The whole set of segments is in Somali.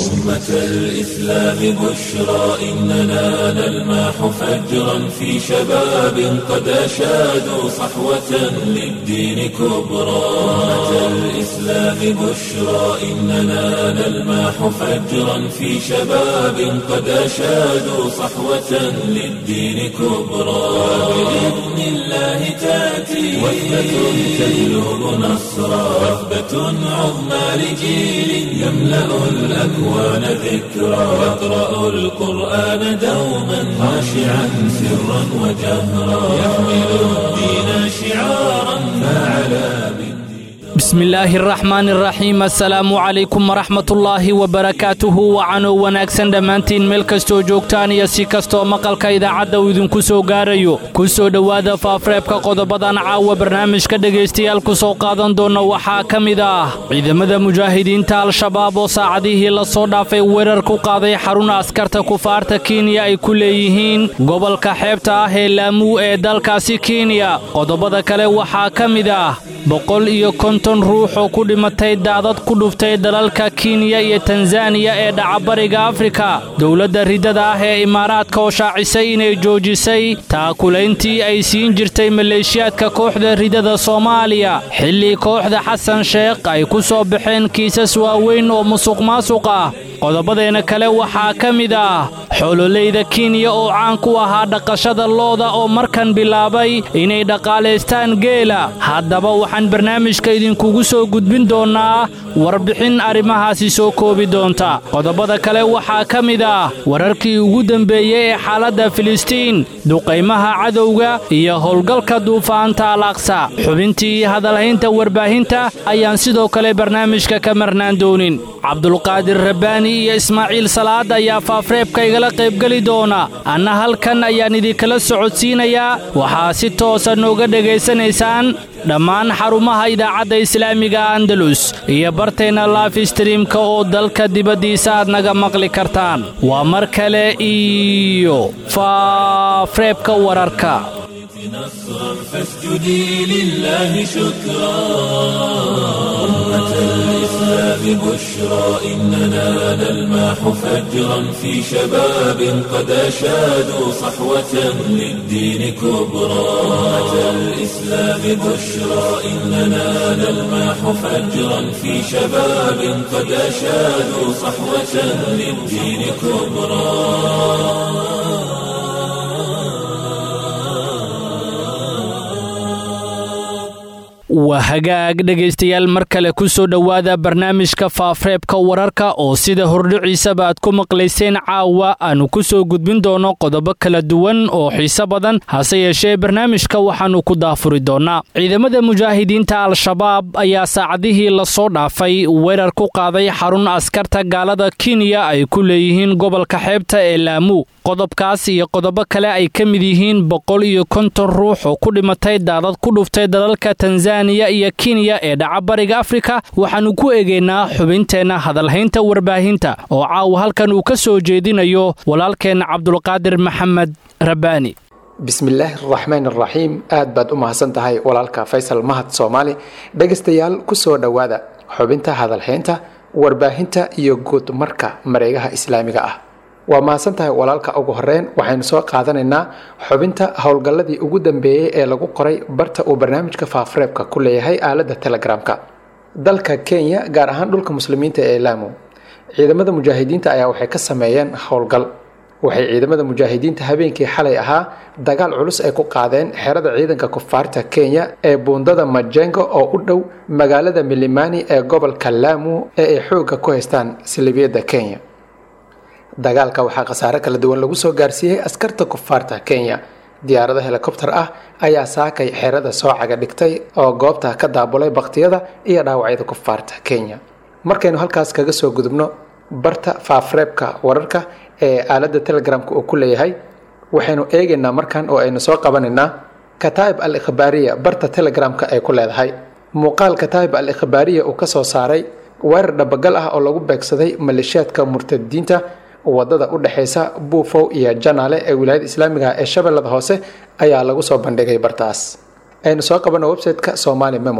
أمة الإسلام بشرى إننا نلمح فجرا في شباب قد أشادوا صحوة للدين كبرى أمة الإسلام بشرى إننا نلمح فجرا في شباب قد أشادوا صحوة للدين كبرى بإذن الله تأتي وثبة تجلب نصرا وثبة عظمى لجيل يملأ الأكوان ذكرا يقرأ القرآن دوما خاشعا سرا وجهرا يحمل الدين شعارا فعلى بالدين بسم illaahi araxmaan araxiim assalaamu calaykum waraxmatullaahi wabarakaatuhu wacanow wanaagsan dhammaantiin meel kastoo joogtaan iyo si kastoo maqalka idaacadda uu idinku soo gaarayo ku soo dhowaada faafreebka qodobadan caawa barnaamijka dhegaystayaal ku soo qaadan doona waxaa ka mid ah ciidamada mujaahidiinta al-shabaab oo saacadihii la soo dhaafay weerar ku qaaday xarun askarta kufaarta kenya ay ku leeyihiin gobolka xeebta ah ee laamuu ee dalkaasi kenya qodobada kale waxaa ka mid ah boqol iyo konton ruux oo ku dhimatay daadad ku dhuftay dalalka kenya iyo tanzaniya ee dhacabariga afrika dowladda riddada ah ee imaaraadka oo shaacisay inay joojisay taakulayntii ay siin jirtay maleeshiyaadka kooxda riddada soomaaliya xilli kooxda xasan sheekh ay ku soo baxeen kiisas waaweyn oo musuq maasuq ah qodobadeena kale waxaa ka mid ah xoololeyda kenya oo caan ku ahaa dhaqashada looda oo markan bilaabay inay dhaqaalaystaan geela haddaba waxaan barnaamijka idinkugu soo gudbin doonnaa warbixin arrimahaasi soo koobi doonta qodobada kale waxaa ka mid ah wararkii ugu dembeeyey ee xaaladda filistiin duqaymaha cadowga iyo howlgalka duufaanta alaqsa xubintii hadalhaynta warbaahinta ayaan sidoo kale barnaamijka ka marnaan doonin cabdulqaadir rabbaani iyo ismaaciil salaad ayaa faafreebka igala qaybgeli doona anna halkan ayaan idinkala socodsiinayaa waxaa si toosa nooga dhegaysanaysaan dhammaan xarumaha idaacadda islaamiga andalus iyo barteenna laifstreamka oo dalka dibaddiisa aad naga maqli kartaan waa mar kale iyo faafreebka wararka نصرا فاسجدي لله شكرا أمة الإسلام بشرى إننا نلمح فجرا في شباب قد أشادوا صحوة للدين كبرى أمة الإسلام بشرى إننا نلمح فجرا في شباب قد أشادوا صحوة للدين كبرى waa hagaag dhegaystayaal mar kale ku soo dhowaada barnaamijka faafreebka wararka oo sida hordhiciisaba aad ku maqlayseen caawa aanu ku soo gudbin doono qodobo kala duwan oo xiise badan hase yeeshee barnaamijka waxaannu ku daafuri doonnaa ciidamada mujaahidiinta al-shabaab ayaa saacadihii lasoo dhaafay weerar ku qaaday xarun askarta gaalada kenya ay ku leeyihiin gobolka xeebta ee laamuu qodobkaas iyo qodobo kale ay ka mid yihiin boqol iyo konton ruux oo ku dhimatay daadad ku dhuftay dalalka tanzaniya iyo kenya ee dhacabariga afrika waxaannu ku eegaynaa xubinteenna hadalhaynta warbaahinta oo caawa halkan uu ka soo jeedinayo walaalkeenna cabdulqaadir maxamed rabbaani bismillaahi araxmaan araxiim aad baad u mahadsan tahay walaalka faysal mahad soomaali dhegaystayaal ku soo dhowaada xubinta hadalhaynta warbaahinta iyo guud marka mareegaha islaamiga ah waa mahadsan tahay walaalka ugu horeyn waxaynu soo qaadanaynaa xubinta howlgalladii ugu dambeeyey ee lagu qoray barta uu barnaamijka faafreebka ku leeyahay aaladda telegramka dalka kenya gaar ahaan dhulka muslimiinta ee laamo ciidamada mujaahidiinta ayaa waxay ka sameeyeen howlgal waxay ciidamada mujaahidiinta habeenkii xalay ahaa dagaal culus ay ku qaadeen xerada ciidanka kufaarta kenya ee buundada majengo oo u dhow magaalada milimani ee gobolka laamu ee ay xoogga ku haystaan salibiyadda kenya dagaalka waxaa khasaare kala duwan lagu soo gaarsiiyey askarta kufaarta kenya diyaarado helikobter ah ayaa saakay xerada soo caga dhigtay oo goobta ka daabulay baktiyada iyo dhaawacyada kufaarta kenya markaynu halkaas kaga soo gudubno barta faafreebka wararka ee aaladda telegramka uu ku leeyahay waxaynu eegaynaa markan oo aynu soo qabanaynaa kataa'ib al ikhbaariya barta telegramka ay ku leedahay muuqaal kataa'ib al ikhbaariya uu ka soo saaray weerar dhabagal ah oo lagu beegsaday maleeshiyaadka murtadiinta wadada u dhexaysa buufow iyo janaale ee wilaayada islaamiga ee shabeellada hoose ayaa lagu soo bandhigay bartaas aynu soo qabano website-ka somali memo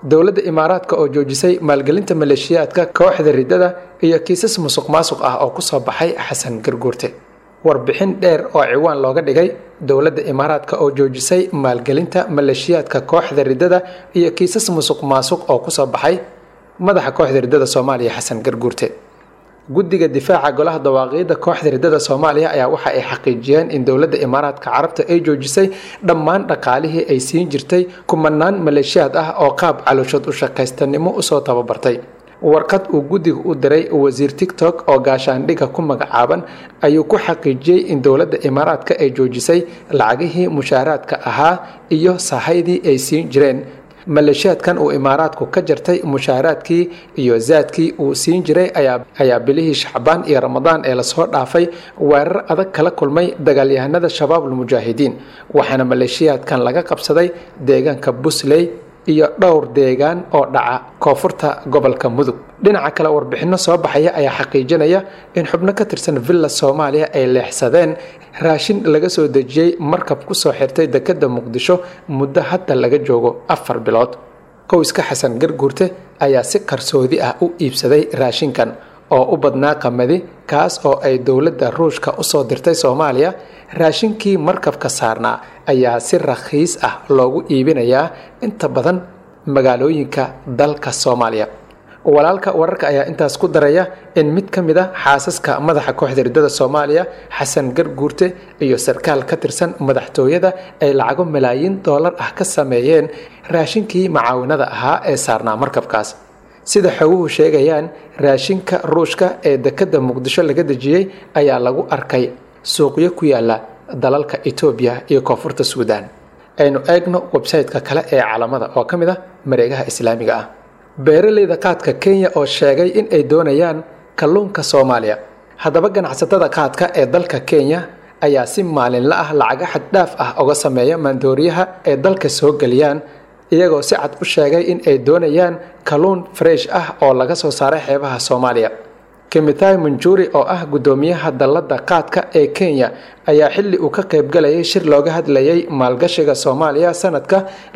dowladda imaaraadka oo joojisay maalgelinta maleeshiyaadka kooxda riddada iyo kiisas musuq maasuq ah oo kusoo baxay xasan garguurte warbixin dheer oo ciwaan looga dhigay dowladda imaaraadka oo joojisay maalgelinta maleeshiyaadka kooxda riddada iyo kiisas musuq maasuq oo kusoo baxay madaxa kooxda riddada soomaaliya xasan garguurte guddiga difaaca golaha dawaaqiidda kooxda riddada soomaaliya ayaa waxa ay xaqiijiyeen in dowladda imaaraadka carabta ay joojisay dhammaan dhaqaalihii ay siin jirtay kumanaan maleeshiyaad ah oo qaab calooshood u shaqaystanimo usoo tababartay warqad uu guddiga u diray wasiir tigtok oo gaashaandhiga ku magacaaban ayuu ku xaqiijiyey in dowladda imaaraadka ay joojisay lacagihii mushaaraadka ahaa iyo sahaydii ay siin jireen maleeshiyaadkan uu imaaraadku ka jartay mushaaraadkii iyo zaadkii uu siin jiray ayaa bilihii shacbaan iyo ramadaan ee lasoo dhaafay weerar adag kala kulmay dagaalyahanada shabaabul mujaahidiin waxaana maleeshiyaadkan laga qabsaday deegaanka busley iyo dhowr deegaan oo dhaca koonfurta gobolka mudug dhinaca kale warbixinno soo baxaya ayaa xaqiijinaya in xubno ka tirsan villa soomaaliya ay leexsadeen raashin laga soo dejiyey markab kusoo xirtay dekedda muqdisho muddo hadda laga joogo afar bilood qoyska xasan garguurte ayaa si qarsoodi ah u iibsaday raashinkan oo u badnaa qamadi kaas oo ay dowladda ruushka usoo dirtay soomaaliya raashinkii markabka saarnaa ayaa si rakhiis ah loogu iibinayaa inta badan magaalooyinka dalka soomaaliya walaalka wararka ayaa intaas ku daraya in mid ka mid a xaasaska madaxa kooxda riddada soomaaliya xasan garguurte iyo sarkaal ka tirsan madaxtooyada ay lacago malaayiin doolar ah ka sameeyeen raashinkii macaawinada ahaa ee saarnaa markabkaas sida xoguhu sheegayaan raashinka ruushka ee dekedda muqdisho laga dejiyey ayaa lagu arkay suuqyo ku yaala dalalka etoobiya iyo koonfurta suudaan aynu eegno websayte-ka kale ee calamada oo ka mid ah mareegaha islaamiga ah beeraleyda qaadka kenya oo sheegay in ay doonayaan kalluunka soomaaliya haddaba ganacsatada qaadka ee dalka kenya ayaa si maalinla ah lacaga xaddhaaf ah uga sameeya maandooriyaha ee dalka soo geliyaan iyagoo si cad u sheegay in ay doonayaan kalluun fresh ah oo laga soo saaray xeebaha soomaaliya kimitai munjuri oo ah guddoomiyaha dalladda qaadka ee kenya ayaa xilli uu ka qaybgalayay shir looga hadlayay maalgashiga soomaaliya sanadka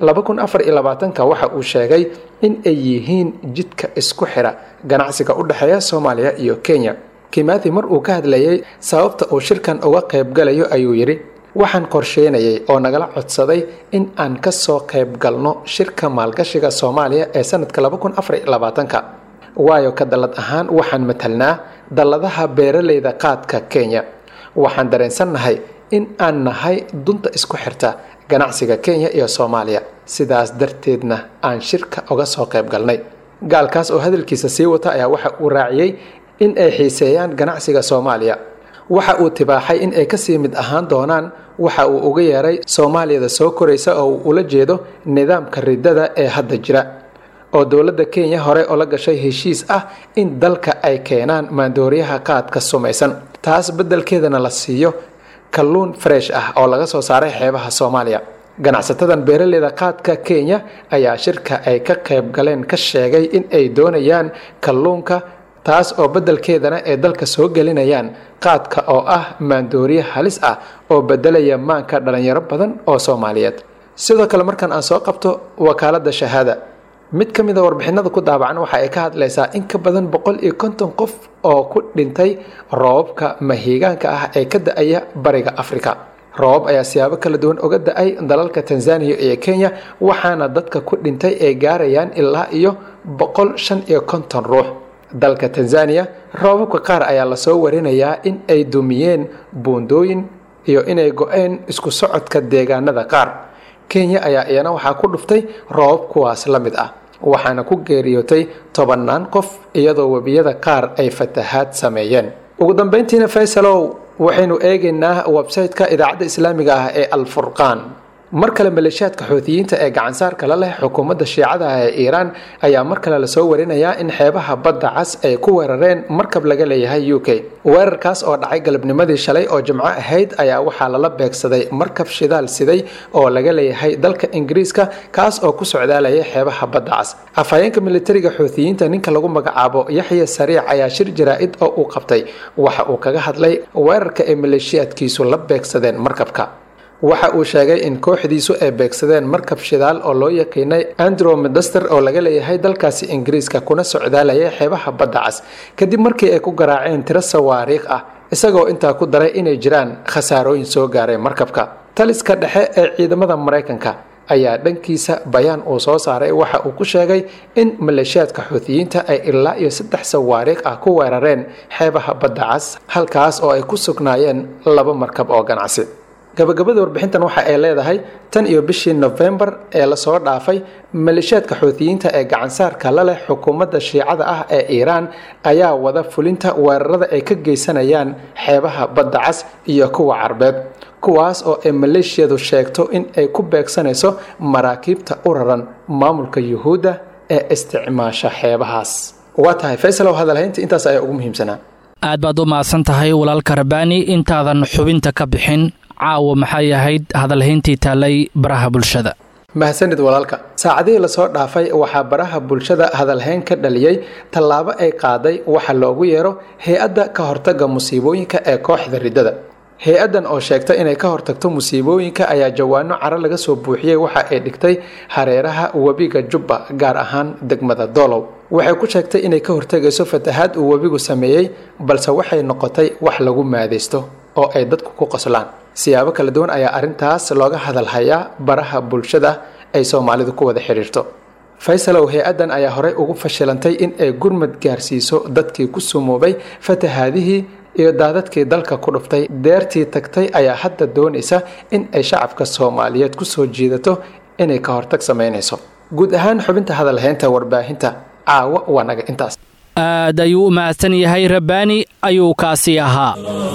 waxa uu sheegay in ay yihiin jidka isku xira ganacsiga u dhexeeya soomaaliya iyo kenya kimathi mar uu ka hadlayay sababta uu shirkan uga qaybgalayo ayuu yidhi waxaan qorsheynayay oo nagala codsaday in aan ka soo qayb galno shirka maalgashiga soomaaliya ee sanadka waayo ka dallad ahaan waxaan matalnaa dalladaha beeraleyda qaadka kenya waxaan dareensannahay in aan nahay dunta isku xirta ganacsiga kenya iyo soomaaliya sidaas darteedna aan shirka uga soo qayb galnay gaalkaas oo hadalkiisa sii wata ayaa waxa uu raaciyey in ay xiiseeyaan ganacsiga soomaaliya waxa uu tibaaxay in ay kasii mid ahaan doonaan waxa uu uga yeeray soomaaliyada soo koraysa oo uu ula jeedo nidaamka riddada ee hadda jira oo dowladda kenya hore ola gashay heshiis ah in dalka ay keenaan maandooriyaha qaadka sumaysan taas beddelkeedana la siiyo kalluun fresh ah oo laga soo saaray xeebaha soomaaliya ganacsatadan beeraleyda qaadka kenya ayaa shirka ay ka qayb galeen ka sheegay in ay doonayaan kalluunka taas oo beddelkeedana ay dalka soo gelinayaan qaadka oo ah maandooriye halis ah oo beddelaya maanka dhalinyaro badan oo soomaaliyeed sidoo kale markaan aan soo qabto wakaaladda shahaada mid ka mid a warbixinada ku daabacan waxa ay ka hadlaysaa in ka badan boqol iyo konton qof oo ku dhintay roobabka mahiigaanka ah ee ka da-aya bariga afrika roobab ayaa siyaabo kala duwan uga da-ay dalalka tanzaniya iyo kenya waxaana dadka ku dhintay ay gaarayaan ilaa iyo boqol shan iyo konton ruux dalka tanzaniya roobabka qaar ayaa lasoo warinayaa in ay dumiyeen buundooyin iyo inay go-een isku socodka deegaanada qaar kenya ayaa iyana waxaa ku dhuftay roobab kuwaas la mid ah waxaana ku geeriyootay tobannaan qof iyadoo webiyada qaar ay fatahaad sameeyeen ugu dambeyntiina faysalow waxaynu eegaynaa websayte-ka idaacadda islaamiga ah ee alfurqaan mar kale maleeshiyaadka xoutiyiinta ee gacansaarka la leh xukuumadda shiicada ah ee iiraan ayaa mar kale lasoo warinayaa in xeebaha badda cas ay ku weerareen markab laga leeyahay u k weerarkaas oo dhacay galabnimadii shalay oo jimco ahayd ayaa waxaa lala beegsaday markab shidaal siday oo laga leeyahay dalka ingiriiska kaas oo ku socdaalayay xeebaha badda cas afhayeenka militariga xoutiyiinta ninka lagu magacaabo yaxya sariic ayaa shir jaraa-id oo uu qabtay waxa uu kaga hadlay weerarka ay maleeshiyaadkiisu la beegsadeen markabka waxa uu sheegay in kooxdiisu ay beegsadeen markab shidaal oo loo yaqiinay andromedester oo laga leeyahay dalkaasi ingiriiska kuna socdaalayay xeebaha badda cas kadib markii ay ku garaaceen tiro sawaariikh ah isagoo intaa ku daray inay jiraan khasaarooyin soo gaaray markabka taliska dhexe ee ciidamada maraykanka ayaa dhankiisa bayaan uu soo saaray waxa uu ku sheegay in maleeshiyaadka xuutiyiinta ay ilaa iyo saddex sawaariikh ah ku weerareen xeebaha badda cas halkaas oo ay ku sugnaayeen laba markab oo ganacsi gabagabada warbixintan waxa ay leedahay tan iyo bishii nofembar ee lasoo dhaafay maleeshiyaadka xuutiyiinta ee gacansaarka la leh xukuumadda shiicada ah ee iiraan ayaa wada fulinta weerarada ay ka geysanayaan xeebaha badda cas iyo kuwa carbeed kuwaas oo ay maleeshiyadu sheegto in ay ku beegsanayso maraakiibta u raran maamulka yuhuudda ee isticmaasha xeebahaas waa tahay faysalow hadalhaynta intaas ayaa ugu muhiimsanaa aad baad u mahadsan tahay walaalka rabaani intaadan xubinta ka bixin caawa maxay ahayd hadalhayntii taallay baraha bulshada mahadsanid walaalka saacadihii lasoo dhaafay waxaa baraha bulshada hadalhayn ka dhaliyey tallaabo ay qaaday waxa loogu yeero hay-adda ka hortagga musiibooyinka ee kooxda riddada hay-addan oo sheegta inay ka hortagto musiibooyinka ayaa jawaano caro laga soo buuxiyey waxa ay dhigtay hareeraha webiga jubba gaar ahaan degmada doolow waxay ku sheegtay inay ka hortegayso fatahaad uu webigu sameeyey balse waxay noqotay wax lagu maadaysto oo ay dadku ku qoslaan siyaabo kala duwan ayaa arrintaas looga hadalhayaa baraha bulshada ay soomaalidu ku wada xidhiirto faysalow hay-addan ayaa horey ugu fashilantay in ay gurmad gaarsiiso dadkii ku sumoobay fatahaadihii iyo daadadkii dalka ku dhuftay deertii tagtay ayaa hadda doonaysa in ay shacabka soomaaliyeed ku soo jiidato inay ka hortag samaynayso guud ahaan xubinta hadalhaynta warbaahinta caawa waa naga intaas aad ayuu u mahadsan yahay rabbaani ayuu kaasi ahaa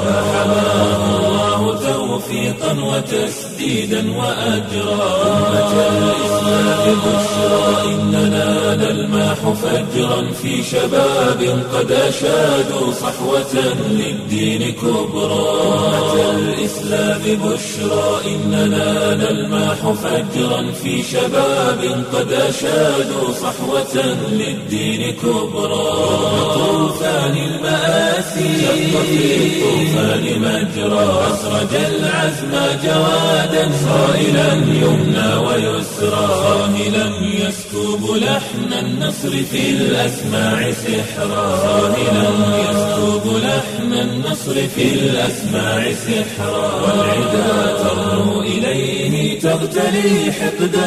توفيقا وتسديدا وأجرا أمة الإسلام بشرى إننا نلماح فجرا في شباب قد أشادوا صحوة للدين كبرى أمة الإسلام بشرى إننا نلماح فجرا في شباب قد أشادوا صحوة للدين كبرى طوفان المآسي شق في الطوفان مجرى أسرج العزم جوادا صائلا يمنى ويسرى صاهلا يسكب لحن النصر في الأسماع سحرا صاهلا يسكب لحن النصر في الأسماع سحرا والعدا ترنو إليه تغتلي حقدا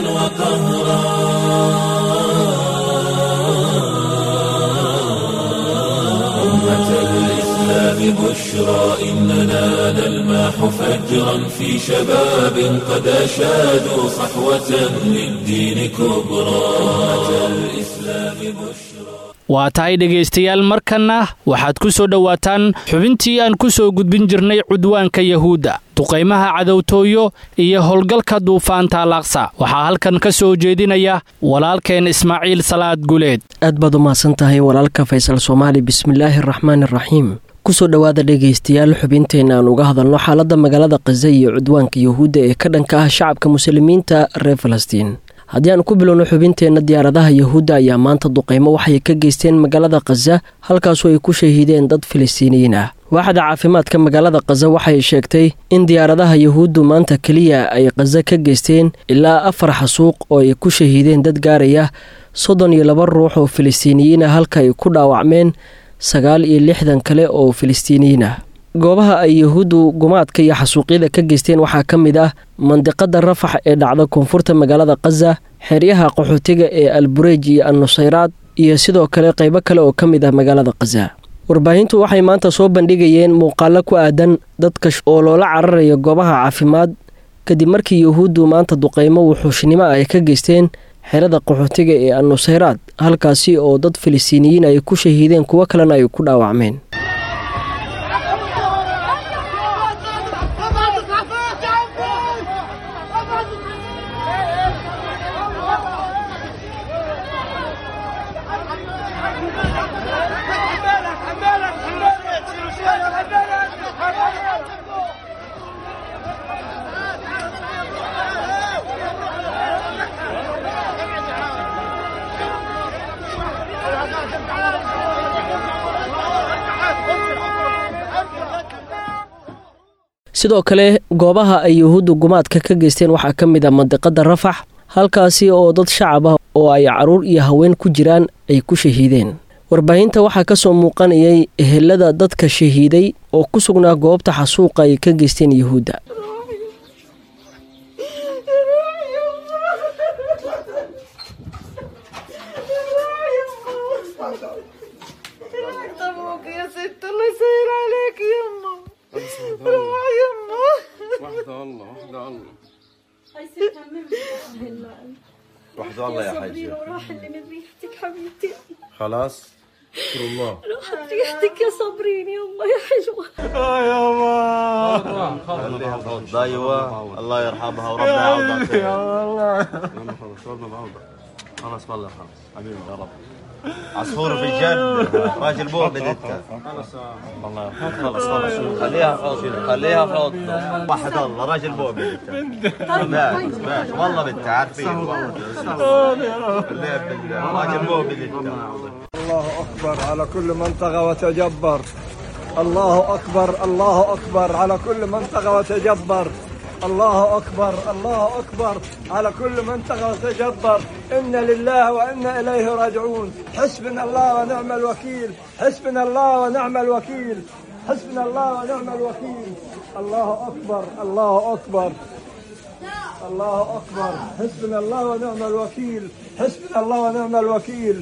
وقهرا أمة الإسلام بشرى إننا نلماح فجرا في شباب قد أشادوا صحوة للدين كبرى أمة الإسلام بشرى waa tahay dhegaystayaal markanna waxaad ku soo dhowaataan xubintii aan ku soo gudbin jirnay cudwaanka yahuudda duqaymaha cadowtooyo iyo howlgalka duufaanta alaqsa waxaa halkan ka soo jeedinaya walaalkeen ismaaciil salaad guleed aad baad u mahadsan tahay walaalka faysal soomaali bismillaahi araxmaan araxiim kusoo dhowaada dhegaystayaal xubinteenna aan uga hadalno xaaladda magaalada khaza iyo cudwaanka yahuudda ee ka dhanka ah shacabka muslimiinta reer falastiin haddii aan ku bilowno xubinteenna diyaaradaha yahuudda ayaa maanta duqaymo waxay ka geysteen magaalada khaza halkaasoo ay ku shahiideen dad filistiiniyiin ah waaxda caafimaadka magaalada khaza waxay sheegtay in diyaaradaha yahuuddu maanta keliya ay khaza ka geysteen ilaa afar xasuuq oo ay ku shahiideen dad gaaraya soddon iyo laba ruux oo filistiiniyiin ah halka ay ku dhaawacmeen sagaal iyo lixdan kale oo filistiiniyiin ah goobaha ay yahuuddu gumaadka iyo xasuuqyada ka geysteen waxaa ka mid ah mandiqada rafax ee dhacda koonfurta magaalada khaza xeryaha qaxootiga ee albureej iyo annusayraad iyo sidoo kale qaybo kale oo ka mid ah magaalada khaza warbaahintu waxay maanta soo bandhigayeen muuqaalo ku aadan dadka oo loola cararayo goobaha caafimaad kadib markii yahuuddu maanta duqaymo wuxuushnimo ay ka geysteen xerada qaxootiga ee annusayraad halkaasi oo dad filistiiniyiin ay ku shahiideen kuwo kalena ay ku dhaawacmeen sidoo kale goobaha ay yuhuuddu gumaadka ka geysteen waxaa ka mid a mandiqada rafax halkaasi oo dad shacab ah oo ay caruur iyo haween ku jiraan ay ku shahiideen warbaahinta waxaa ka soo muuqanayay ehelada dadka shahiiday oo ku sugnaa goobta xasuuqa ay ka geysteen yuhuudda ابوك يا ست الله يسهل عليك يما روح يما واحدة الله واحدة الله واحدة الله يا حاجة راح اللي من ريحتك حبيبتي خلاص شكر الله راحت ريحتك يا صابرين يما يا حلوة خليها فوضى ايوه الله يرحمها وربنا يعوضها خلاص ربنا بعوضها خلاص والله خلاص حبيبي يا رب عصفور في الجنة راجل مؤمن انت والله خلاص خلاص خليها فوضى خليها فوضى واحد الله راجل مؤمن انت ماشي ماشي والله بنت عارفين خليها بالله راجل مؤمن انت الله أكبر على كل من طغى وتجبر الله أكبر الله أكبر على كل من طغى وتجبر الله أكبر الله أكبر على كل من طغى وتجبر إن لله وإنا إليه راجعون حسبنا الله ونعم الوكيل حسبنا الله ونعم الوكيل حسبنا الله ونعم الوكيل الله أكبر الله أكبر الله أكبر حسبنا الله ونعم الوكيل حسبنا الله ونعم الوكيل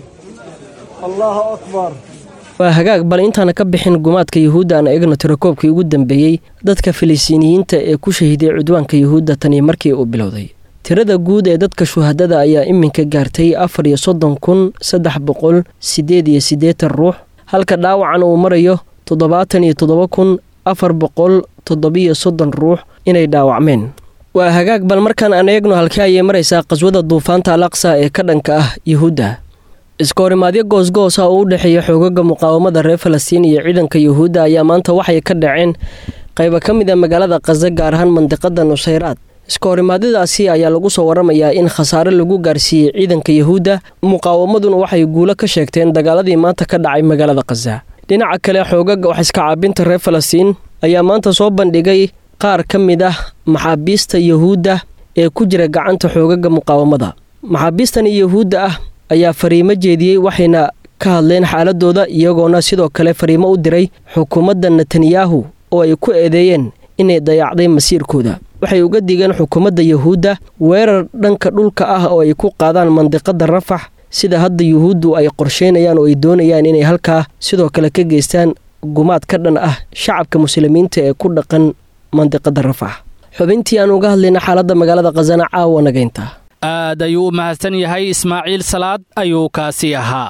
الله أكبر waa hagaag bal intaana ka bixin gumaadka yuhuudda aan eegno tirakoobkii ugu dambeeyey dadka filistiiniyiinta ee ku shahiiday cudwaanka yuhuudda tanii markii uu bilowday tirada guud ee dadka shuhadada ayaa iminka gaartay afar iyo soddon kun saddex boqol siddeed iyo siddeetan ruux halka dhaawacan uu marayo toddobaatan iyo toddoba kun afar boqol toddobiyo soddon ruux inay dhaawacmeen waa hagaag bal markaan aan eegno halkii ayay maraysaa qaswada duufaanta al aqsa ee ka dhanka ah yuhuudda iska horimaadyo goosgoosa oo u dhexeeya xoogaga muqaawamada reer falastiin iyo ciidanka yuhuudda ayaa maanta waxay ka dhaceen qayba ka mid a magaalada khaza gaar ahaan mandiqada nusayraad iska horimaadyadaasi ayaa lagu soo waramayaa in khasaare lagu gaarsiiyey ciidanka yuhuudda muqaawamaduna waxay guulo ka sheegteen dagaaladii maanta ka dhacay magaalada khaza dhinaca kale xoogaga wax iska caabinta reer falastiin ayaa maanta soo bandhigay qaar ka mid ah maxaabiista yuhuudda ee ku jira gacanta xoogaga muqaawamada maxaabiistani yuhuudda ah ayaa fariimo jeediyey waxayna ka hadleen xaaladooda iyagoona sidoo kale fariimo u diray xukuumadda netanyahu oo ay ku eedeeyeen inay dayacday masiirkooda waxay uga digeen xukuumadda yuhuudda weerar dhanka dhulka ah oo ay ku qaadaan mandiqada rafax sida hadda yuhuuddu ay qorsheynayaan oo ay doonayaan inay halkaa sidoo kale ka geystaan gumaad ka dhan ah shacabka muslimiinta ee ku dhaqan mandiqada rafax xubintii aan uga hadlayna xaaladda magaalada khasana caawa nagaynta aad ayuu u mahadsan yahay ismaaciil salaad ayuu kaasi ahaa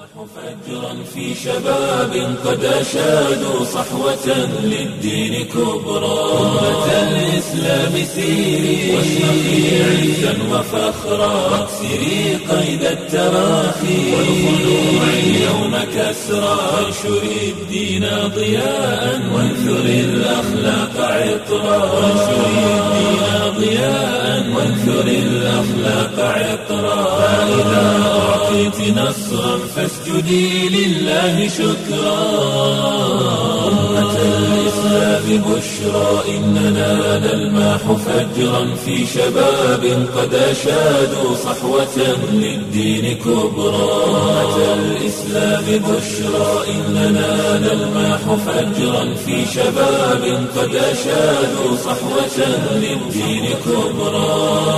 فجرا في شباب قد أشادوا صحوة للدين كبرى أمة الإسلام سيري واشرقي عزا وفخرا واكسري قيد التراخي والخلوع اليوم كسرى وانشري الدين ضياء وانثري الأخلاق عطرا وانشري الدين ضياء وانثري الأخلاق عطرا فإذا أعطيت نصرا فاسجدي لله شكرا أمة الإسلام بشرى إننا نلماح فجرا في شباب قد أشادوا صحوة للدين كبرى أمة الإسلام بشرى إننا نلماح فجرا في شباب قد أشادوا صحوة للدين كبرى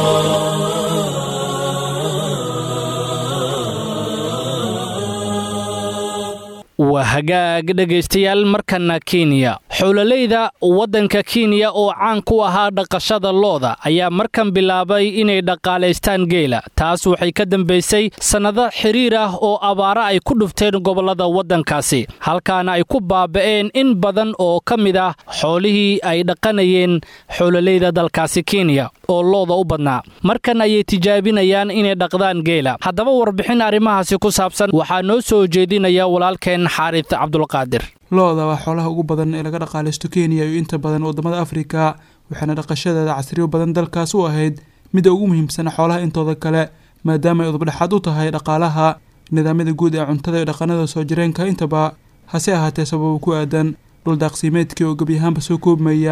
waa hagaag dhegaystayaal markana kenya xowlaleyda waddanka kenya oo caan ku ahaa dhaqashada looda ayaa markan bilaabay inay dhaqaalaystaan geela taas waxay ka dambaysay sannado xiriir ah oo abaaro ay ku dhufteen gobollada waddankaasi halkaana ay ku baaba'een in badan oo ka mid ah xoolihii ay dhaqanayeen xowlaleyda dalkaasi kenya oo looda u badnaa markan ayay tijaabinayaan inay dhaqdaan geela haddaba warbixin arrimahaasi ku saabsan waxaa noo soo jeedinaya walaalkeen xaaris cabdulqaadir lo-da waa xoolaha ugu badan ee laga dhaqaalaysto kenya iyo inta badan wadamada afrika waxaana dhaqashadeeda casriyo badan dalkaas u ahayd midda ugu muhiimsan xoolaha intooda kale maadaama ay udubdhexaad u tahay dhaqaalaha nidaamyada guud ee cuntada iyo dhaqanada soo jireenka intaba hase ahaatee sababa ku aadan dhul daaqsiimeedkii oo gebi ahaanba soo koobmaya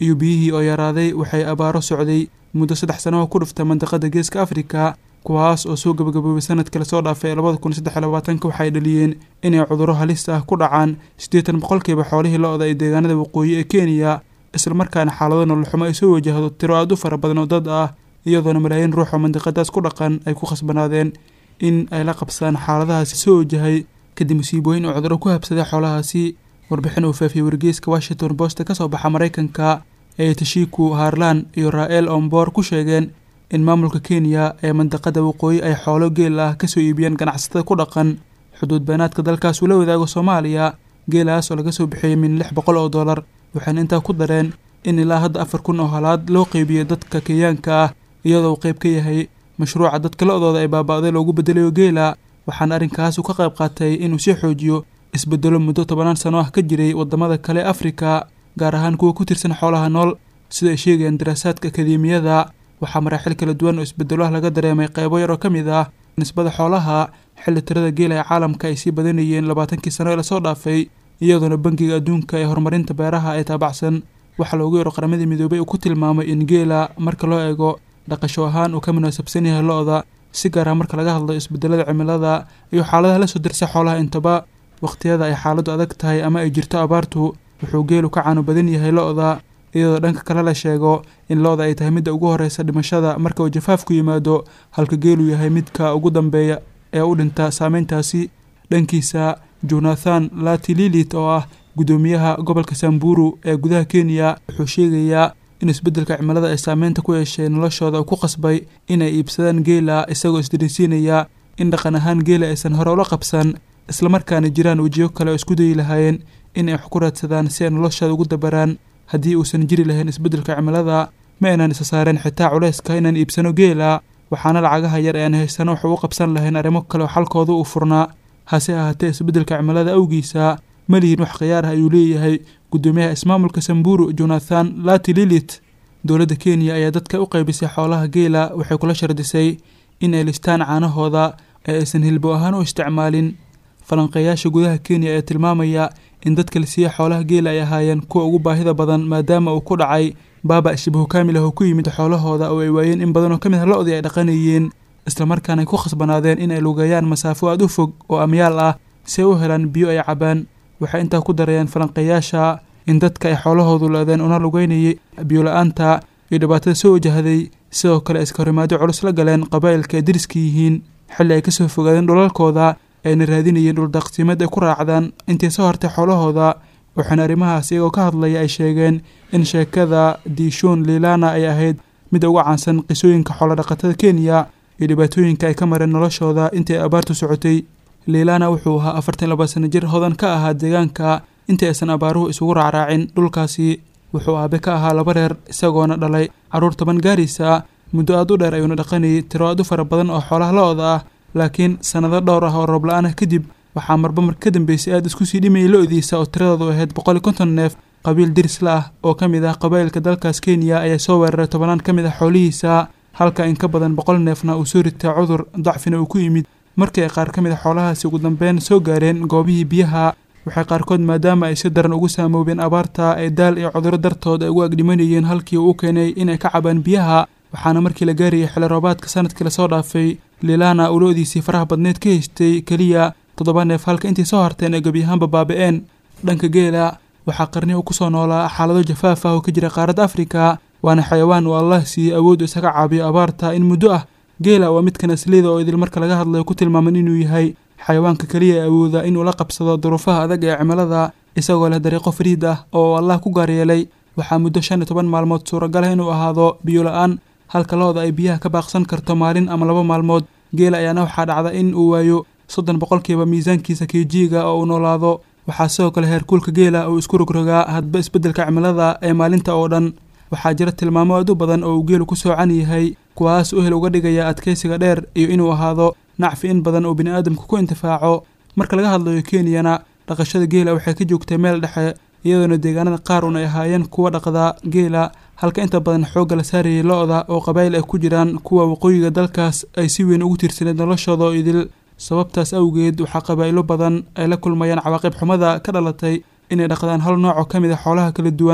iyo biyihii oo yaraaday waxay abaaro socday muddo saddex sano oo ku dhuftay mandiqada geeska afrika kuwaas oo soo gabagaboobay sanadkii lasoo dhaafay labada kun saddex iyo labaatanka waxay dhaliyeen inay cudurro halis ah ku dhacaan siddeetan boqolkiiba xoolihii lo-da ee deegaanada waqooyi ee kenya islamarkaana xaalado nololxumo ay soo wajahdo tiro aad u fara badan oo dad ah iyadoona malaayiin ruux oo mandiqadaas ku dhaqan ay ku khasbanaadeen in ay la qabsaan xaaladahaasi soo wajahay kadib musiibooyin oo cudurro ku habsaday xoolahaasi warbixin uu faafiyey wargeyska washington post ka soo baxa maraykanka ee tashiku harlan iyo ra-el omboor ku sheegeen in maamulka kenya ee mandiqada waqooyi ay xoolo geel ah kasoo iibiyeen ganacsatada ku dhaqan xuduud beenaadka dalkaas uu la wadaago soomaaliya geelaas oo laga soo bixiyey min lix boqol oo dollar waxayna intaa ku dareen in ilaa hadda afar kun oo halaad loo qeybiyo dadka kenyaanka ah iyadoo uu qeyb ka yahay mashruuca dadka lo-dooda ay baaba-day loogu bedelayo geela waxaana arrinkaas uu ka qayb qaatay inuu sii xoojiyo isbedelo muddo tobanaan sano ah ka jiray wadamada kale afrika gaar ahaan kuwa ku tirsan xoolaha nool sida ay sheegayaan daraasaadka akademiyada waxaa maraaxil kala duwan oo isbedelo ah laga dareemay qeybo yar oo ka mid ah nisbada xoolaha xilli tirada geela ee caalamka ay sii badanayeen labaatankii sano ee lasoo dhaafay iyadoona bangiga adduunka ee horumarinta beeraha ee taabacsan waxaa loogu yaro qaramadii midoobay uu ku tilmaamay in geela marka loo eego dhaqasho ahaan uu ka munaasabsan yahay lo-da si gaar ah marka laga hadlo isbedelada cimilada iyo xaaladaha la soo dirsa xoolaha intaba waqhtiyada ay xaaladdu adag tahay ama ay jirto abaartu wuxuu geelu ka caano badan yahay lo-da iyadoo dhanka kale la sheego in lo-da ay tahay midda ugu horeysa dhimashada marka uu jafaafku yimaado halka geelu yahay midka ugu dambeeya ee u dhinta saameyntaasi dhankiisa jonathan latililit oo ah guddoomiyaha gobolka samburu ee gudaha kenya wuxuu sheegayaa in isbeddelka cimilada ay saameynta ku yeeshay noloshooda uu ku qasbay inay iibsadaan geela isagoo isdarisiinaya in dhaqan ahaan geela aysan hore ula qabsan islamarkaana jiraan wejiyo kale oo isku dayi lahaayeen in ay wax ku raadsadaan si ay noloshooda ugu dabaraan haddii uusan jiri lahayn isbeddelka cimilada ma aynaan isa saareen xitaa culayska inaan iibsano geela waxaana lacagaha yar ee aan haysano wax ugu qabsan lahayn arrimo kale oo xalkooda uu furnaa hase ahaatee isbeddelka cimilada awgiisa ma lihin wax khiyaar ah ayuu leeyahay guddoomiyaha ismaamulka samburu jonathan latililit dowladda kenya ayaa dadka u qaybisay xoolaha geela waxay kula shardisay in ay listaan caanahooda ee aysan hilbo ahaan u isticmaalin falanqeeyaasha gudaha kenya ayaa tilmaamaya in dadka la siiya xoolaha geela ay ahaayeen kuwa ugu baahida badan maadaama uu ku dhacay baaba shibahu kaamil ah oo ku yimid xoolahooda oo ay waayeen in badan oo ka mid ah lo-dii ay dhaqanayeen islamarkaana ay ku khasbanaadeen in ay lugeeyaan masaafo aada u fog oo amyaal ah si ay u helaan biyo ay cabaan waxay intaa ku darayeen falanqeeyaasha in dadka ay xoolahoodu la-deen una lugeynayay biyola-aanta iyo dhibaatada soo wajahday sidoo kale ay iska horimaado culus la galeen qabaa'ilka ay dariska yihiin xilli ay kasoo fogaadeen dhulalkooda ayna raadinayeen dhuldaqsiimad ay ku raacdaan intii soo hartay xoolahooda waxaana arrimahaas iyagoo ka hadlaya ay sheegeen in sheekada diishon lilana ay ahayd mid uga caansan qisooyinka xoolodhaqatada kenya iyo dhibaatooyinka ay ka mareen noloshooda intii ay abaartu socotay lilana wuxuu ahaa afartan laba sano jir hodan ka ahaa deegaanka intii aysan abaaruhu isugu raacraacin dhulkaasi wuxuu aabe ka ahaa laba reer isagoona dhalay carruur toban gaaraysa muddo aad u dheer ayuuna dhaqanayay tiro aad u fara badan oo xoolaha lo-da ah laakiin sannado dhowr ah oo roob la-aan ah kadib waxaa marba mar ka dambeysay aada isku sii dhimayay lo-diisa oo tiradoodu ahayd boqol iyo konton neef qabiil dirisla ah oo ka mid ah qabaa'ilka dalkaas kenya ayaa soo weeraray tobanaan ka mid ah xoolihiisa halka in ka badan boqol neefna uu soo ritay cudur dacfina uu ku yimid markii ay qaar ka mid a xoolahaasi ugu dambeyn soo gaareen goobihii biyaha waxay qaarkood maadaama ay si daran ugu saamoobeen abaarta ee daal iyo cudurro dartood ay ugu agdhimanayeen halkii uu u keenay inay ka cabaan biyaha waxaana markii la gaarayay xilli roobaadka sanadkii lasoo dhaafay lilana uu lo-diisii faraha badneed ka haystay keliya toddoba neef halka intii soo harteen ay gebi ahaanba baaba-een dhanka geela waxaa qarnihi u kusoo noolaa xaalado jafaaf ah oo ka jira qaaradda afrika waana xayawaan uu allah siiyey awood isaga caabiyo abaarta in muddo ah geela waa midka nasliyada oo idil marka laga hadlayo ku tilmaaman inuu yahay xayawaanka keliya ee awooda inuu la qabsado duruufaha adag ee cimilada isagoo leh dariiqo fariid ah oo allah ku gaaryeelay waxaa muddo shan iyo toban maalmood suuragal ah inuu ahaado biyo la-aan halka lo-da ay biyaha ka baaqsan karto maalin ama laba maalmood geela ayaana waxaa dhacda in uu waayo soddon boqolkiiba miisaankiisa kejiiga oo uu noolaado waxaa sidoo kale heerkuulka geela uu isku rogrogaa hadba isbeddelka cimilada ee maalinta oo dhan waxaa jira tilmaamo aad u badan oo uu geelu ku soocan yahay kuwaas uhel uga dhigaya adkeysiga dheer iyo inuu ahaado nacfi in badan oo biniaadamku ku intifaaco marka laga hadlayo kenyana dhaqashada geela waxay ka joogtay meel dhexe iyadoona deegaanada qaar un ay ahaayeen kuwa dhaqda geela halka inta badan xoogga la saarayay lo-da oo qabaa'il ay ku jiraan kuwa waqooyiga dalkaas ay si weyn ugu tiirsaneed noloshooda oo idil sababtaas awgeed waxaa qabaa'ilo badan ay la kulmayaan cawaaqib xumada ka dhalatay inay dhaqdaan hal nooc oo ka mid a xoolaha kala duwan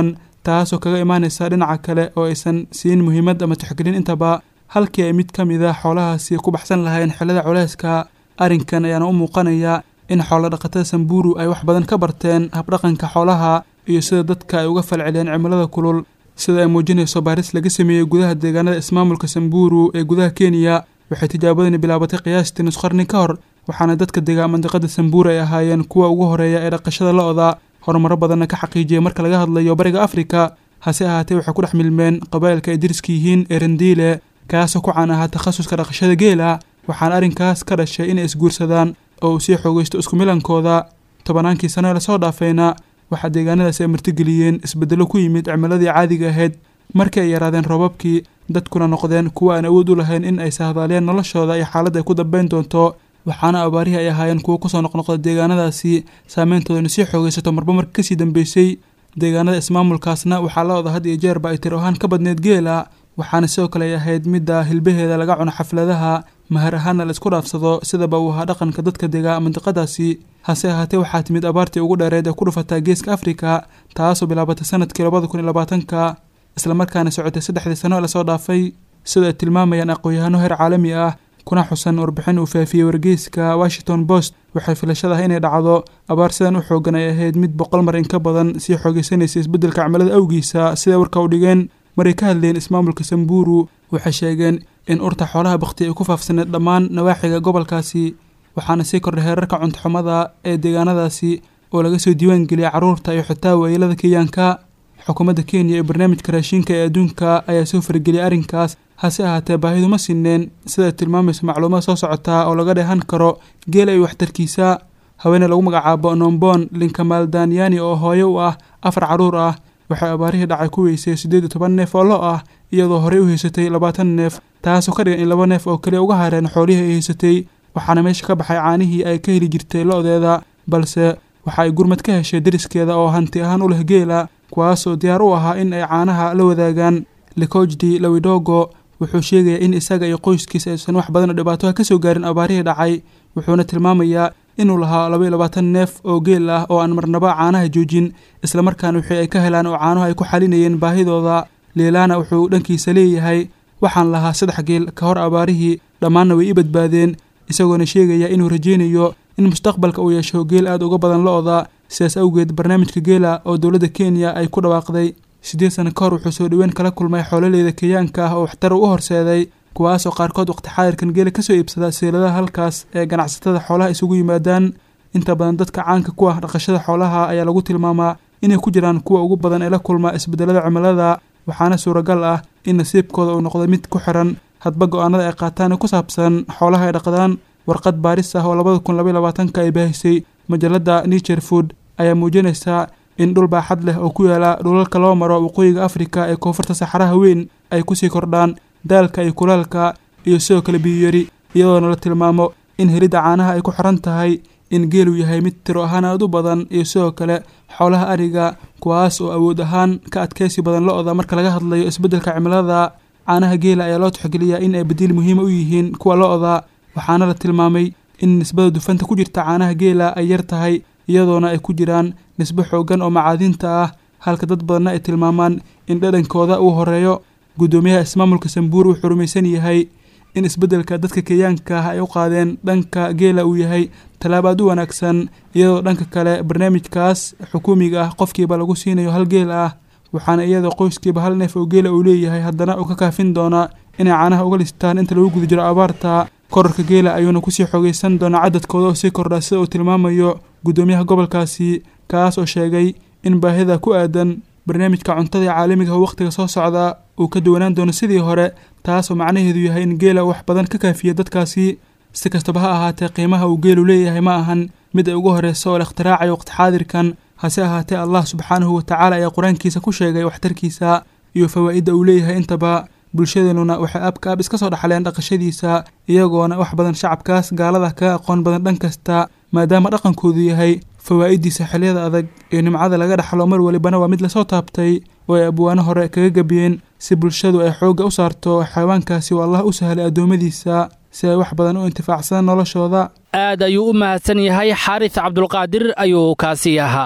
taasoo kaga imaanaysa dhinaca kale oo aysan siin muhiimad ama tixgelin intaba halkii ay mid ka mid a xoolahaasi ku baxsan lahayn xillada culeyska arrinkan ayaana u muuqanaya in xoolo dhaqatada samburu ay wax badan ka barteen habdhaqanka xoolaha iyo sida dadka ay uga falceliyeen cimilada kulul sida ay muujinayso baaris laga sameeyey gudaha deegaanada ismaamulka samburu ee gudaha kenya waxay tijaabadani bilaabatay qiyaastii nus qarni ka hor waxaana dadka degaa mandiqada samburu ay ahaayeen kuwa ugu horeeya ee dhaqashada lo-da horumaro badanna ka xaqiijiyay marka laga hadlayo bariga afrika hase ahaatee waxay ku dhex milmeen qabaa'ilka ay deriska yihiin ee randiile kaasoo ku caan ahaa takhasuska dhaqashada geela waxaana arrinkaas ka dhashay inay isguursadaan oo uu sii xoogaysto isku milankooda tobannaankii sano ee lasoo dhaafayna waxaa deegaanadaasi ay martigeliyeen isbeddello ku yimid cimiladii caadiga ahayd markii ay yaraadeen roobabkii dadkuna noqdeen kuwa aan awood u lahayn in ay sahdaaliyeen noloshooda iyo xaaladda ay ku dambayn doonto waxaana abaarihii ay ahaayeen kuwo kusoo noqnoqda deegaanadaasi saameyntoodana sii xoogaysato marba marka kasii dambeysay deegaanada ismaamulkaasna waxaa la oda had iyo jeerba ay tir ahaan ka badneed geela waxaana sidoo kale ay ahayd midda hilbaheeda laga cuno xafladaha mahar ahaana la isku dhaafsado sidaba uu ahaa dhaqanka dadka degaa mandiqadaasi hase ahaatee waxaa timid abaartii ugu dheereed ee ku dhufataa geeska afrika taasoo bilaabatay sanadkii labada kun iyo labaatanka islamarkaana socotay saddexdii sano ee lasoo dhaafay sida ay tilmaamayaan aqoon-yahano heer caalami ah kuna xusan warbixin uu faafiyey wargeyska washington post waxay filashadaha inay dhacdo abaar sidan u xoogan ay ahayd mid boqol mar in ka badan sii xoogeysanaysa isbeddelka cimilada awgiisa siday warka u dhigeen maray ka hadleen ismaamulka samburu waxay sheegeen in urta xoolaha bakti ay ku faafsaneed dhammaan nawaaxiga gobolkaasi waxaana sii kordhay heerarka cuntoxumada ee deegaanadaasi oo laga soo diiwaan geliyay carruurta iyo xitaa waayeelada kenyaanka xukuumadda kenya ee barnaamijka raashinka ee adduunka ayaa soo farageliyay arrinkaas hase ahaatee baahidu ma sineen sida ay tilmaamayso macluumaad soo socotaa oo laga dheehan karo geela iyo waxtarkiisa haweene lagu magacaabo nombon linkamaal daniyani oo hooyo u ah afar carruur ah waxay abaarihii dhacay ku weysay siddeed iyo toban neef oo lo ah iyadoo horey u haysatay labaatan neef taasoo ka dhigan in laba neef oo kaliya uga hareen xoolihii ay haysatay waxaana meesha ka baxay caanihii ay ka heli jirtay lo-deeda balse waxa ay gurmad ka heshay deriskeeda oo hanti ahaan u leh geela kuwaasoo diyaar u ahaa in ay caanaha la wadaagaan likojdi lawidogo wuxuu sheegayaa in isaga iyo qoyskiisa aysan wax badan oo dhibaato ah ka soo gaarin abaarihii dhacay wuxuuna tilmaamayaa inuu lahaa laba iyo labaatan neef oo geel ah oo aan marnaba caanaha joojin islamarkaana wixii ay ka helaan oo caanuhu ay ku xalinayeen baahidooda liilaana wuxuu dhankiisa leeyahay waxaan lahaa saddex geel ka hor abaarihii dhammaanna way ii badbaadeen isagoona sheegaya inuu rajaynayo in mustaqbalka uu yeesho geel aad uga badan lo-da sidaas awgeed barnaamijka geela oo dowladda kenya ay ku dhawaaqday siddeed sano ka hor wuxuu soo dhoweyn kala kulmay xoololeyda kenyaanka ah oo waxtar u horseeday kuwaasoo qaarkood waqti xaadirkan geela kasoo iibsada seeladaha halkaas ee ganacsatada xoolaha isugu yimaadaan inta badan dadka caanka ku ah dhaqashada xoolaha ayaa lagu tilmaamaa inay ku jiraan kuwa ugu badan ee la kulma isbedelada cimilada waxaana suuragal ah in nasiibkooda uu noqdo mid ku xiran hadba go-aanada ay qaataan ee ku saabsan xoolaha ay dhaqdaan warqad baaris ah oo labada kun labaiy labaatanka ay baahisay majalada nature food ayaa muujinaysaa in dhul baaxad leh oo ku yaala dhulalka loo maro waqooyiga afrika ee koonfurta saxaraha weyn ay kusii kordhaan daalka iyo kulaalka iyo sidoo kale biyuyari iyadoona la tilmaamo in helidda caanaha ay ku xiran tahay in geelu yahay mid tiro ahaan aad u badan iyo sidoo kale xoolaha ariga kuwaas oo awood ahaan ka adkaysi badan lo-da marka laga hadlayo isbeddelka cimilada caanaha geela ayaa loo tixgeliyaa in ay badiil muhiima u yihiin kuwa lo-da waxaana la tilmaamay in nisbada dufanta ku jirta caanaha geela ay yar tahay iyadoona ay ku jiraan nisbo xoogan oo macaadiinta ah halka dad badanna ay tilmaamaan in dhadhankooda uu horeeyo guddoomiyaha ismaamulka sambuur wuxuu rumaysan yahay in isbeddelka dadka kenyaanka ah ay u qaadeen dhanka geela uu yahay tallaab aad u wanaagsan iyadoo dhanka kale barnaamijkaas xukuumiga ah qofkiiba lagu siinayo hal geel ah waxaana iyadoo qoyskiiba hal neef oo geela uu leeyahay haddana uu ka kaafin doonaa inay caanaha uga listaan inta lagu guda jiro abaarta korarka geela ayuuna kusii xoogaysan doonaa cadadkooda oo sii kordhaa sida uu tilmaamayo guddoomiyaha gobolkaasi kaas oo sheegay in baahida ku aadan barnaamijka cuntada ee caalamiga oo wakhtiga soo socda uu ka duwanaan doono sidii hore taasoo macnaheedu yahay in geela wax badan ka kaafiya dadkaasi si kastaba ha ahaatee qiimaha uu geelu leeyahay ma ahan mid ay ugu horreyso oo la ikhtiraacaya waqti xaadirkan hase ahaatee allah subxaanahu watacaala ayaa qur-aankiisa ku sheegay waxtarkiisa iyo fawaa'idda uu leeyahay intaba bulshadeenuna waxay abka ab iska soo dhaxleen dhaqashadiisa iyagoona wax badan shacabkaas gaalada kaga aqoon badan dhan kasta maadaama dhaqankoodu yahay fawaa'idiisa xilliyada adag iyo nimcada laga dhaxlo mar walibana waa mid lasoo taabtay oo ay abwaano hore kaga gebiyeen si bulshadu ay xoogga u saarto xayawaankaasi oo allah u sahlay addoommadiisa si ay wax badan u intifaacsadaan noloshooda aad ayuu u mahadsan yahay xaaris cabdulqaadir ayuu kaasi ahaa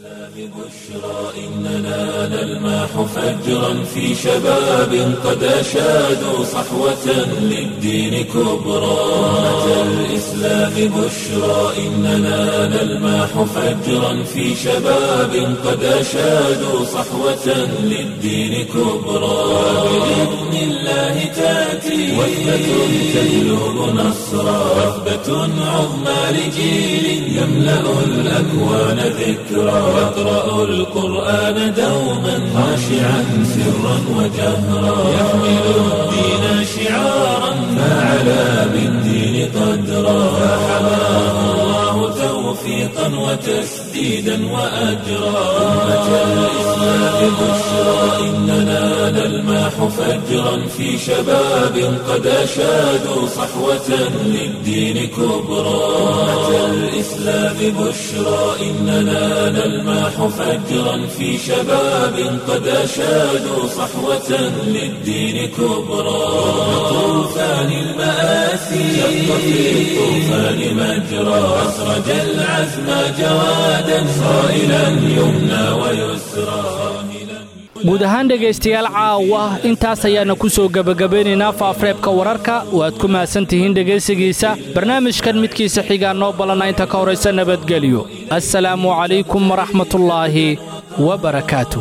بشرى إننا نلمح فجرا في شباب قد أشادوا صحوة للدين كبرى أمة الإسلام بشرى إننا نلمح فجرا في شباب قد أشادوا صحوة للدين كبرى بإذن الله تأتي وثبة تجلب نصرا وثبة عظمى لجيل يملأ الأكوان ذكرا يقرأ القرآن دوما خاشعا سرا وجهرا يحمل الدين شعارا فعلى بالدين قدرا فحماه الله توفيقا وتسديدا وأجرا أمة الإسلام بشرى إننا نلمح فجرا في شباب قد أشادوا صحوة للدين كبرى أمة الإسلام بشرى إننا نلمح فجرا في شباب قد أشادوا صحوة للدين كبرى طوفان المآسي شق في الطوفان مجرى أسرج العزم جوادا صائلا يمنى ويسرى guud ahaan dhegaystayaal caawa intaas ayaana ku soo gebagabeynaynaa faafreebka wararka waad ku mahadsan tihiin dhegaysigiisa barnaamijkan midkiisa xigaa noo ballanna inta ka horaysa nabadgelyo assalaamu calaykum waraxmatullaahi wa barakaatu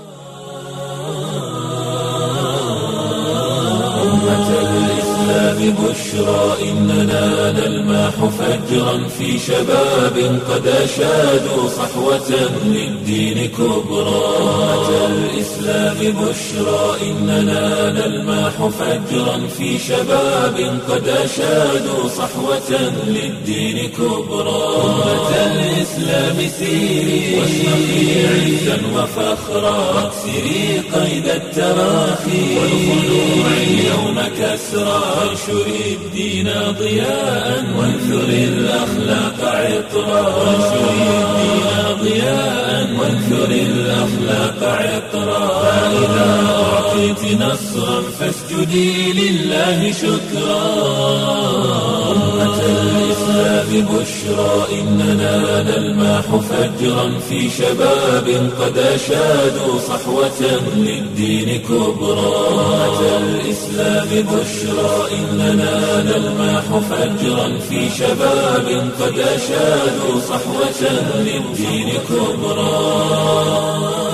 بشرى إننا نلمح فجرا في شباب قد أشادوا صحوة للدين كبرى أمة الإسلام بشرى إننا نلمح فجرا في شباب قد أشادوا صحوة للدين كبرى أمة الإسلام سيري واشرقي عزا وفخرا واكسري قيد التراخي والخلوع اليوم كسرى وانشري الدين ضياء وانثري الأخلاق عطرا وانشري الدين ضياء وانثري الأخلاق عطرا فإذا أعطيت نصرا فاسجدي لله شكرا أمة الإسلام بشرى إننا نلمح فجرا في شباب قد أشادوا صحوة للدين كبرى أمة الإسلام بشرى إننا نلمح فجرا في شباب قد أشادوا صحوة للدين كبرى